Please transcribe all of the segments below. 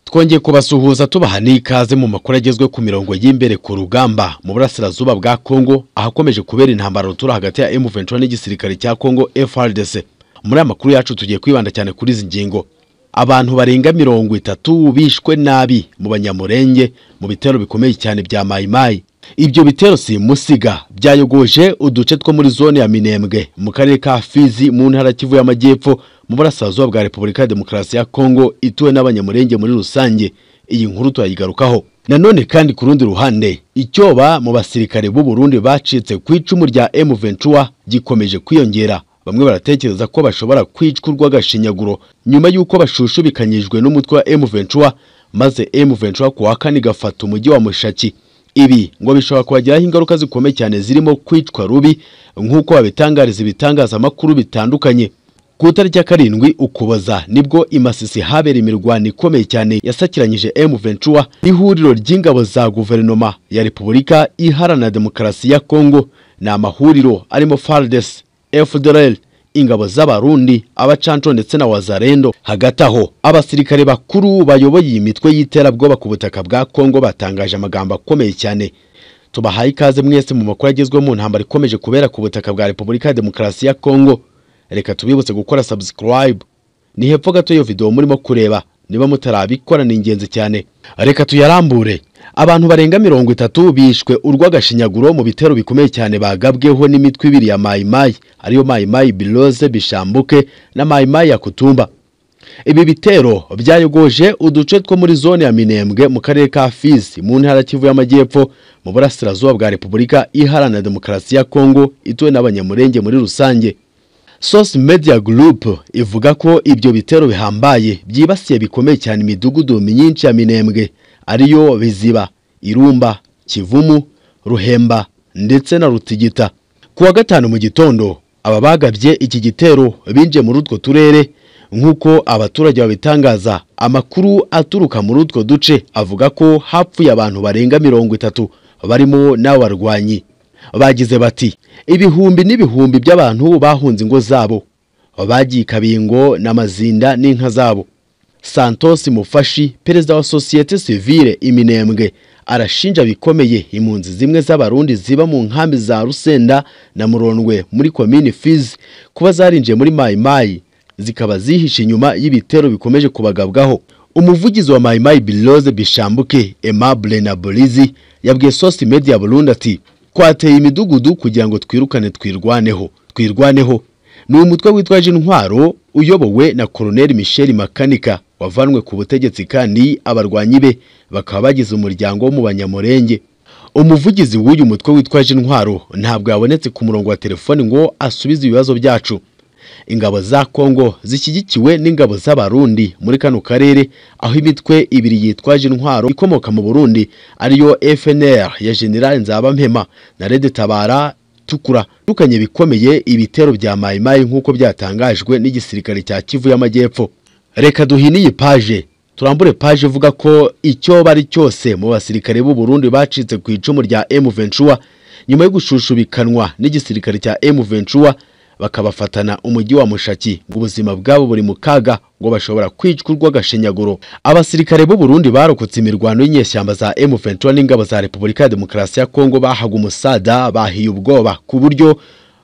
twongeye kubasuhuza tubaha n'ikaze mu makuru agezwe ku mirongo y'imbere ku rugamba mu burasirazuba bwa kongo ahakomeje kubera intambara rutura hagati ya M23 n'igisirikare cya kongo FARDC muri aya makuru yacu tugiye kwibanda cyane kuri izi ngingo abantu barenga mirongo itatu bishwe nabi mu banyamurenge mu bitero bikomeye cyane bya mayimayi ibyo bitero si musiga byayogoje uduce two muri zone ya minembwe mu karere ka fizi mu ntara kivu y'amajyepfo mu burasirazuba bwa repubulika ya demokarasi ya kongo ituwe n'abanyamurenge muri rusange iyi nkuru turayigarukaho nanone kandi ku rundi ruhande icyoba mu basirikare b'u Burundi bacitse ku icumu rya M23 gikomeje kwiyongera bamwe baratekereza ko bashobora kwicwa urw'agashinyaguro nyuma y'uko bashushubikanyijwe n'umutwe wa M23 maze M23 ku wa kane igafata umujyi wa Mushaki ibi ngo bishobora kubagiraho ingaruka zikomeye cyane zirimo kwicwa rubi nk'uko babitangariza ibitangazamakuru bitandukanye ku itariki ya karindwi ukuboza nibwo imasisi habera imirwano ikomeye cyane yasakiranyije M23 n'ihuriro ry'ingabo za guverinoma ya repubulika iharanira demokarasi ya kongo ni amahuriro arimo fardes FDLR ingabo z'abarundi abacanco ndetse na wazarendo hagati aho abasirikare bakuru bayoboye iyi mitwe y'iterabwoba ku butaka bwa kongo batangaje amagambo akomeye cyane tubahaye ikaze mwese mu makuru agezweho mu ntambara ikomeje kubera ku butaka bwa repubulika ya demokarasi ya kongo reka tubibutse gukora subscribe ni hepfo gato iyo video murimo kureba niba mutarabikora ni ingenzi cyane reka tuyarambure abantu barenga mirongo itatu bishwe urw'agashinyaguro mu bitero bikomeye cyane bagabweho n'imitwe ibiri ya mayimayi ariyo mayimayi biloze bishambuke na mayimayi ya kutumba ibi bitero byayogoje uduce two muri zone ya minembwe mu karere ka fizi mu ntara kivu y'amajyepfo mu burasirazuba bwa repubulika iharanira demokarasi ya kongo ituwe n'abanyamurenge muri rusange Source Media Group ivuga ko ibyo bitero bihambaye byibasiye bikomeye cyane imidugudu myinshi ya Minembwe ariyo Biziba, Irumba, Kivumu, Ruhemba ndetse na Rutigita. Ku wa gatanu mu gitondo aba bagabye iki gitero binje muri utwo turere nk'uko abaturage babitangaza. Amakuru aturuka muri utwo duce avuga ko hapfuye abantu barenga mirongo itatu barimo n'abarwanyi. bagize bati ibihumbi n'ibihumbi by'abantu bahunze ingo zabo bagiye ikabingo n'amazinda n'inka zabo santos mufashi perezida wa sosiyete sivire iminembwe arashinja bikomeye impunzi zimwe z'abarundi ziba mu nkambi za rusenda na murondwe muri komini fizi kuba zarinjiye muri mayimayi zikaba zihishe inyuma y'ibitero bikomeje kubagabwaho umuvugizi wa mayimayi biloze bishambuke emabure na burizi yabwiye sosi media burundi ati twateye imidugudu kugira ngo twirukane twirwaneho twirwaneho ni umutwe witwaje intwaro uyobowe na koroneli michel makanika wavanwe ku butegetsi kandi abarwanyi be bakaba bagize umuryango wo mu banyamurenge umuvugizi w'uyu mutwe witwaje intwaro ntabwo yabonetse ku murongo wa telefoni ngo asubize ibibazo byacu ingabo za kongo zishyigikiwe n'ingabo z'abarundi muri kano karere aho imitwe ibiri yitwaje intwaro ikomoka mu burundi ariyo fnr ya general nzabampema na rede tabara tukura dukanye bikomeye ibitero bya mayimayi nk'uko byatangajwe n'igisirikare cya kivu y'amajyepfo reka duhine iyi paje turambure paje ivuga ko icyo bari cyose mu basirikare b'u Burundi bacitse ku icumu rya M23 nyuma yo gushushubikanwa n'igisirikare cya M23 bakabafatana umujyi wa mushaki ngo ubuzima bwabo buri mu kaga ngo bashobora kwicwa urw'agashinyaguro abasirikare b'u Burundi barokotse imirwano y'inyeshyamba za M23 n'ingabo za Repubulika ya Demokarasi ya Kongo bahaga umusada bahiye ubwoba ku buryo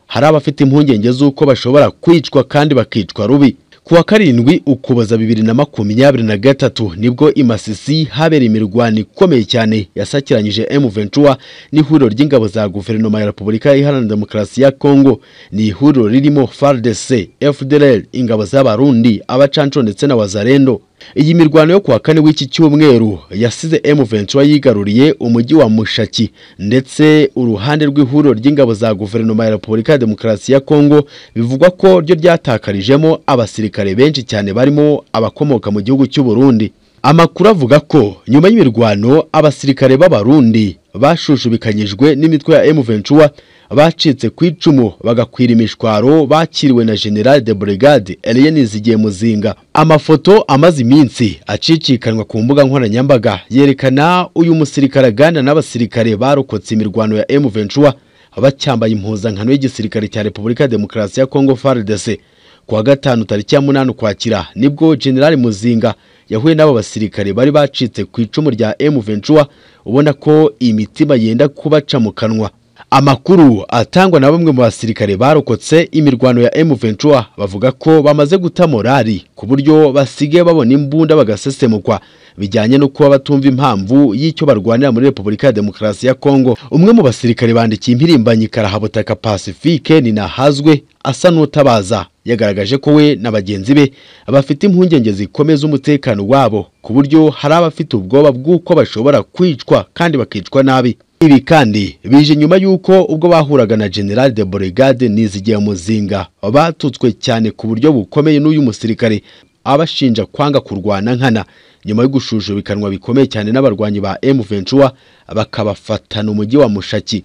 hari abafite impungenge z'uko bashobora kwicwa kandi bakicwa rubi ku wa karindwi ukuboza bibiri na makumyabiri na gatatu nibwo imasisi habera imirwano ikomeye cyane yasakiranyije M23 n'ihuriro ry'ingabo za guverinoma ya Repubulika Iharanira Demokarasi ya Kongo ni ihuriro ririmo FARDC, FDLR, ingabo z'abarundi, abacanco ndetse na wazarendo iyi mirwano yo kuwa kane w'iki cyumweru yasize M23 yigaruriye umujyi wa Mushaki ndetse uruhande rw'ihuriro ry'ingabo za guverinoma ya Repubulika ya Demokarasi ya Kongo bivugwa ko ryo ryatakarijemo abasirikare benshi cyane barimo abakomoka mu gihugu cy'u Burundi amakuru avuga ko nyuma y'imirwano abasirikare b'abarundi bashushubikanyijwe n'imitwe ya M23 bacitse ku icumu bagakwira imishwaro bakiriwe na General de Brigade Eliene Zigiye Muzinga amafoto amaze iminsi acicikanwa ku mbuga nkoranyambaga yerekana uyu musirikare aganda n'abasirikare barokotse imirwano ya M23 bacyambaye impuzankano y'igisirikare cya Repubulika Demokarasi ya Kongo FARDC kuwa gatanu tariki ya munani ukwakira nibwo General Muzinga yahuye n'abo basirikare bari bacitse ku icumu rya M23 ubona ko imitima yenda kubaca mu kanwa amakuru atangwa na bamwe mu basirikare barokotse imirwano ya M23 bavuga ko bamaze guta morali ku buryo basigaye babona imbunda bagasesemukwa bijyanye no kuba batumva impamvu y'icyo barwanira muri Repubulika ya Demokarasi ya Kongo umwe mu basirikare bandikiye impirimbanyi Karahabutaka Pacifique ni nahazwe asa n'utabaza yagaragaje ko we na bagenzi be bafite impungenge zikomeza umutekano wabo ku buryo hari abafite ubwoba bw'uko bashobora kwicwa kandi bakicwa nabi ibi kandi bije nyuma y'uko ubwo bahuraga na General de Brigade Nizigiye Muzinga batutswe cyane ku buryo bukomeye n'uyu musirikare abashinja kwanga kurwana nkana nyuma yo gushujubikanwa bikomeye cyane n'abarwanyi ba M23 bakabafatana umujyi wa Mushaki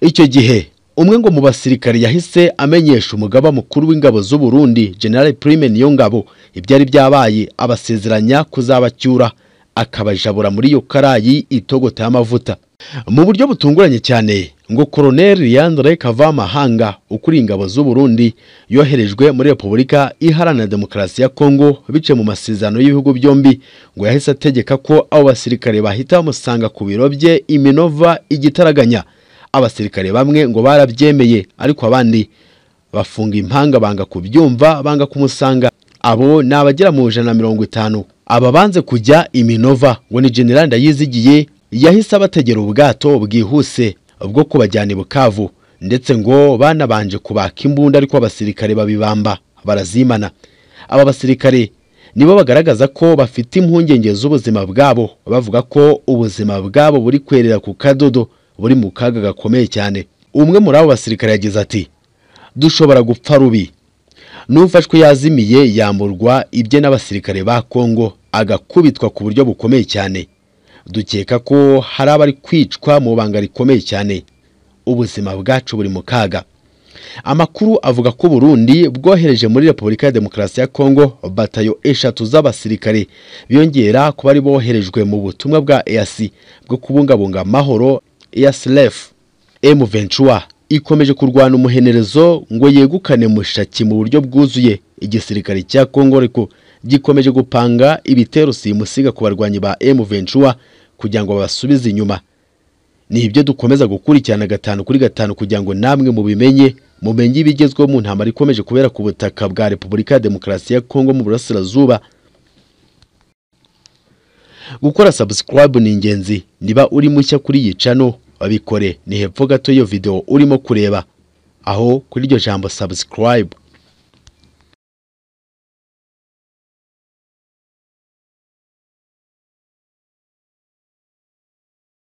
icyo gihe umwe ngo mu basirikare yahise amenyesha umugaba mukuru w'ingabo z'u Burundi General Prime Niyongabo ibyari byabaye abasezeranya kuzabacyura akabajabura muri iyo karayi itogota y'amavuta mu buryo butunguranye cyane ngo Colonel Leandre Kavamahanga ukuriye ingabo z'u Burundi yoherejwe muri Repubulika Iharanira Demokarasi ya Kongo bice mu masezerano y'ibihugu byombi ngo yahise ategeka ko abo basirikare bahita bamusanga ku biro bye Iminova igitaraganya abasirikare bamwe ngo barabyemeye ariko abandi bafunga impanga banga kubyumva banga kumusanga abo ni abagera mu ijana na mirongo itanu aba banze kujya iminova ngo ni generali ndayizigiye yahise abategera ubwato bwihuse bwo kubajyana i bukavu ndetse ngo banabanje kubaka imbunda ariko abasirikare babibamba barazimana aba basirikare nibo bagaragaza ko bafite impungenge z'ubuzima bwabo bavuga ko ubuzima bwabo buri kwerera ku kadodo buri mu kaga gakomeye cyane umwe muri abo basirikare yagize ati dushobora gupfa rubi n'ufashwe yazimiye yamburwa ibye n'abasirikare ba kongo agakubitwa ku buryo bukomeye cyane dukeka ko hari abari kwicwa mu banga rikomeye cyane ubuzima bwacu buri mu kaga amakuru avuga ko Burundi bwohereje muri Repubulika ya Demokarasi ya Kongo batayo eshatu z'abasirikare biyongera ku bari boherejwe mu butumwa bwa EAC bwo kubungabunga amahoro EASLEF M23 ikomeje kurwana umuhenerezo ngo yegukane mushaki mu buryo bwuzuye igisirikare cya Kongo ariko gikomeje gupanga ibitero simusiga ku barwanyi ba M23 kugira ngo babasubize inyuma ni ibyo dukomeza gukurikirana gatanu kuri gatanu kugira ngo namwe mubimenye mumenye ibigezweho mu ntambara ikomeje kubera ku butaka bwa Repubulika ya Demokarasi ya Kongo mu burasirazuba gukora subscribe ni ingenzi niba uri mushya kuri iyi channel babikore ni hepfo gato iyo video urimo kureba aho kuri iryo jambo subscribe